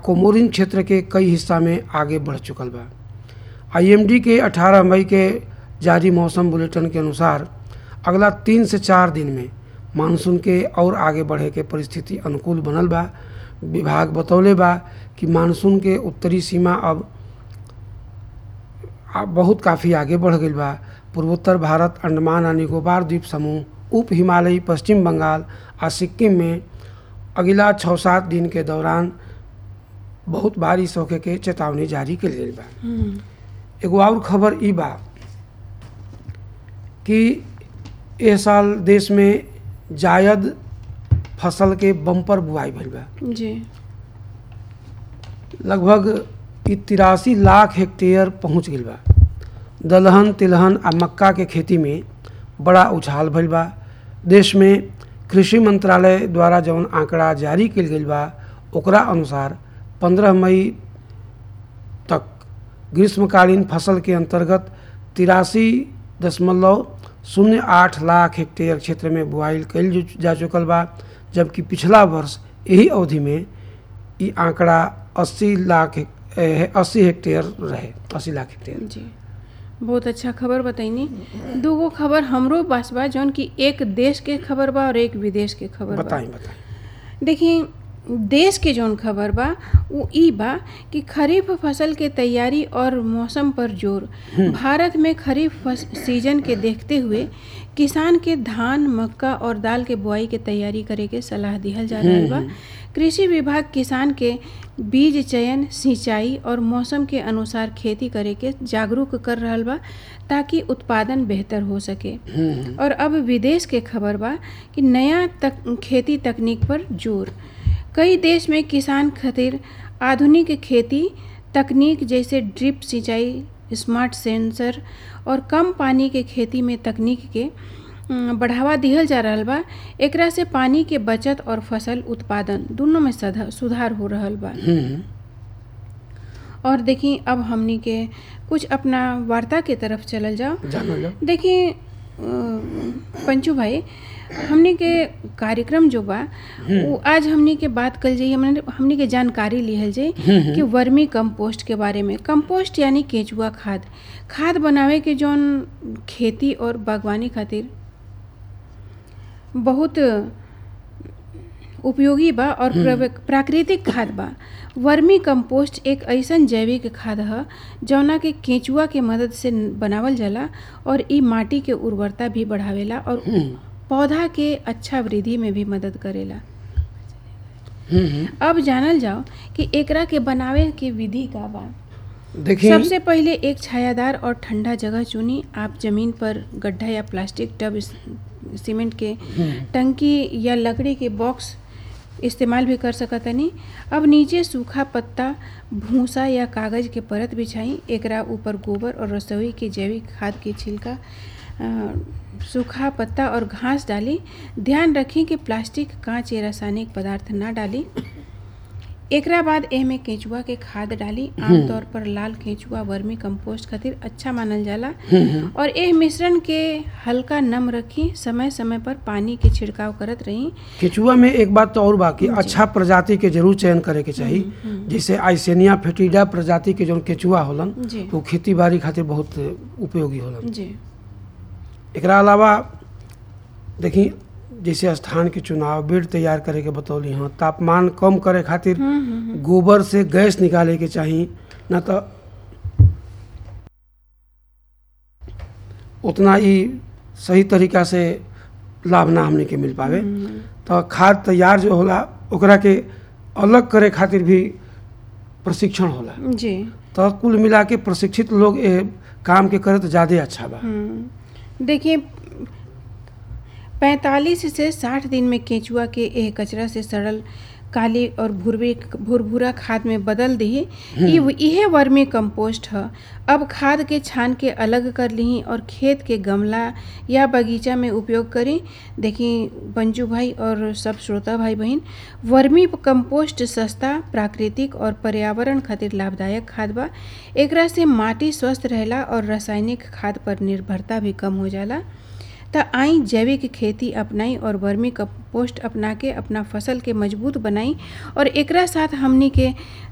Comorin क्षेत्र के कई हिस्सा में आगे बढ़ चुकल बा आईएमडी के 18 मई के जारी मौसम बुलेटिन के अनुसार अगला तीन से चार दिन में मानसून के और आगे बढ़े के परिस्थिति अनुकूल बनल बा विभाग बतौले बा कि मानसून के उत्तरी सीमा अब आ- बहुत काफ़ी आगे बढ़ गई बा पूर्वोत्तर भारत अंडमान आ निकोबार द्वीप समूह उप हिमालयी पश्चिम बंगाल आ सिक्किम में अगिला छः सात दिन के दौरान बहुत बारिश होखे के चेतावनी जारी कल गई बा एगो और खबर ई बा कि ए साल देश में जायद फसल के बम्पर बुआई भइल बा जी लगभग ई तिरासी लाख हेक्टेयर पहुंच गई बा दलहन तिलहन आ मक्का के खेती में बड़ा उछाल भइल बा देश में कृषि मंत्रालय द्वारा जौन आंकड़ा जारी कल गई बा ओकरा अनुसार 15 मई तक ग्रीष्मकालीन फसल के अंतर्गत तिरासी दशमलव शून्य आठ लाख हेक्टेयर क्षेत्र में बुआई कल ju- जा चुकल बा जबकि पिछला वर्ष यही अवधि में ई आंकड़ा 80 लाख हेक- ए, अस्सी हेक्टेयर रहे 80 लाख हेक्टेयर जी बहुत अच्छा खबर बताइनी दूगो खबर हमरो पास बा जौन कि एक देश के खबर बा और एक विदेश के खबर बा बताई बताई देखिए देश के जौन खबर बा वो ई बा कि खरीफ फसल के तैयारी और मौसम पर जोर भारत में खरीफ फस, सीजन के देखते हुए किसान के धान मक्का और दाल के बुआई के तैयारी करे के सलाह दिहल जा रहल बा कृषि विभाग किसान के बीज चयन सिंचाई और मौसम के अनुसार खेती करे के जागरूक कर रहल बा ताकि उत्पादन बेहतर हो सके और अब विदेश के खबर बा कि नया तक खेती तकनीक पर जोर कई देश में किसान खातिर आधुनिक खेती तकनीक जैसे ड्रिप सिंचाई स्मार्ट सेंसर और कम पानी के खेती में तकनीक के अम, बढ़ावा दिहल जा रहल बा एकरा से पानी के बचत और फसल उत्पादन दोनों में सधा- सुधार हो रहल बा हम्म, और देखी अब हमनी के कुछ अपना वार्ता के तरफ चलल जाओ जानो लो देखिए अ, पंचू भाई हमनी के कार्यक्रम जो बा वो आज हमनी के बात कल जाई हमने हमनी के जानकारी लिहल जाई कि वर्मी कंपोस्ट के बारे में कंपोस्ट यानी केचुआ खाद खाद बनावे के जौन खेती और बागवानी खातिर बहुत उपयोगी बा और प्रव- प्राकृतिक खाद बा वर्मी कंपोस्ट एक ऐसन जैविक खाद ह जौना के केंचुआ के मदद से बनावल जाला और इ माटी के उर्वरता भी बढ़ावेला और पौधा के अच्छा वृद्धि में भी मदद करेला हम्म, हम्म। अब जानल जाओ कि एकरा के बनावे के विधि का बा देखिए सबसे पहले एक छायादार और ठंडा जगह चुनी आप जमीन पर गड्ढा या प्लास्टिक टब इस- सीमेंट के टंकी या लकड़ी के बॉक्स इस्तेमाल भी कर सकतनी अब नीचे सूखा पत्ता भूसा या कागज के परत बिछाई एकरा ऊपर गोबर और रसोई के जैविक खाद के छिलका अ, सूखा पत्ता और घास डाली ध्यान रखें कि प्लास्टिक कांच या रासायनिक पदार्थ ना डाली एकरा बाद एमे केंचुआ के खाद डाली आमतौर पर लाल केंचुआ वर्मी कंपोस्ट खातिर अच्छा मानल जाला और एह मिश्रण के हल्का नम रखी समय समय पर पानी के छिड़काव करत रही केचुआ में एक बात तो और बाकी अच्छा प्रजाति के जरूर चयन करे के चाही जैसे आइसेनिया फेटिडा प्रजाति के जौन केचुआ होलन जी वो खेती बाड़ी खातिर बहुत उपयोगी होलन जी एकरा अलावा देखी जैसे स्थान के चुनाव बेड तैयार करे के बतौली हाँ तापमान कम करे खातिर गोबर से गैस निकाले के चाही ना तो उतना ही सही तरीका से लाभ ना हमने के मिल पावे तो खाद तैयार जो होला ओकरा के अलग करे खातिर भी प्रशिक्षण होला जी तो कुल मिला के प्रशिक्षित लोग ए काम के करे तो ज़्यादा अच्छा बा हम्म। देखिए पैंतालीस से साठ दिन में केंचुआ के एह कचरा से सड़ल काली और भुरभी भुरभुरा खाद में बदल दी इहे वर्मी कंपोस्ट ह अब खाद के छान के अलग कर ली और खेत के गमला या बगीचा में उपयोग करी देखी पंजू भाई और सब श्रोता भाई बहन वर्मी कंपोस्ट सस्ता प्राकृतिक और पर्यावरण खातिर लाभदायक खाद बा एकरा से माटी स्वस्थ रहेला और रासायनिक खाद पर निर्भरता भी कम हो जाला त आई जैविक खेती अपनाई और वर्मी कंपोस्ट अपना के अपना फसल के मजबूत बनाई और एकरा साथ हमनी के